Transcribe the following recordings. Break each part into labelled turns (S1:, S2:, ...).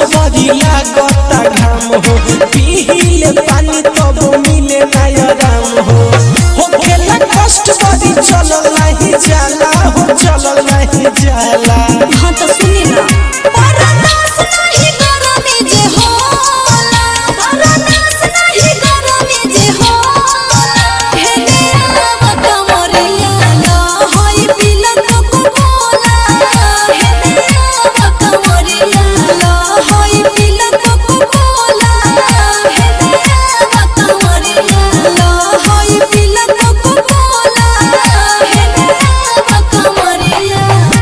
S1: बड़ी लागता घाम हो पीले पानी तब मिले नय राम हो हो गेला कष्ट बड़ी चलल नहीं जाला हो चलल नहीं जाला
S2: हाँ तो सुनी ना परनास नहीं गरमी जे होला परनास नहीं गरमी जे होला हे देवा कमरिया लो होई पिला कोको कोला हे देवा कमरिया लो होई पिला कोको कोला हे देवा कमरिया लो होई पिला कोको कोला हे देवा कमरिया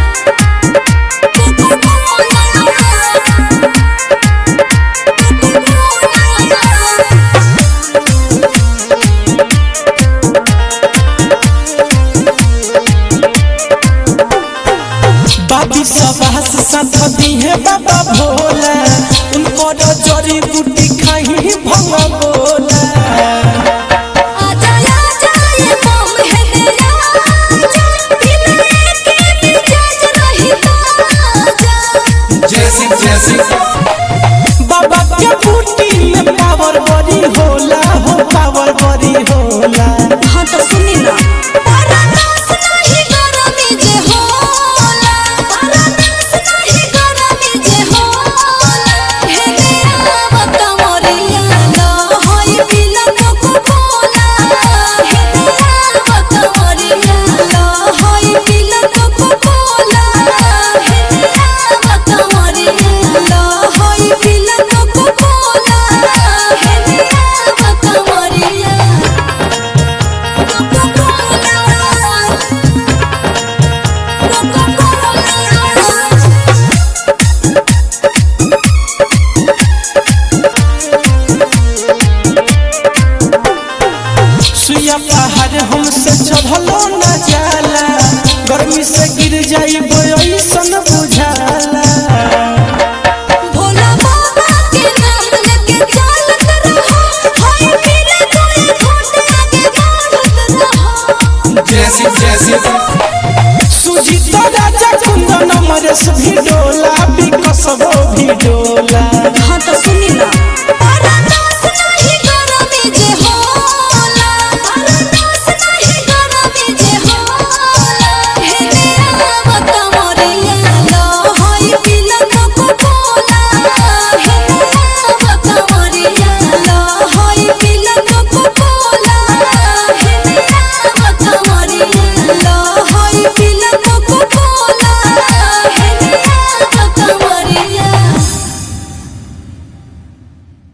S1: बाबी सबास साथ दिहे बाबा भोला उनको जड़ी बूटी खाई भंग बोला
S2: आजा आजा ये बम है आजा बिना के मिजाज रही आजा
S3: जैसी जैसी
S1: बाबा के बूटी में पावर बड़ी होला हो पावर बड़ी होला
S2: हाँ तो सुनी ना परनास नहीं गरमी जे होला परनास नहीं गरमी जे होला हे देवा कमरिया लो होई पिला कोको कोला हे देवा कमरिया लो होई पिला कोको कोला हे देवा कमरिया लो होई पिला कोको कोला हे देवा कमरिया
S1: सुइया पहाड़ हमसे चढ़लो न जाला गर्मी से गिर जाई ऐसन बुझाला
S2: भोला बाबा के नाम लेके चलत रहो हाय मेरे कोई घोटे आगे बढ़त रहो
S3: जैसी जैसी
S1: सुजीत राजा कुंदन मरेश भी डोला विकसबो भी डोला
S2: हाँ तो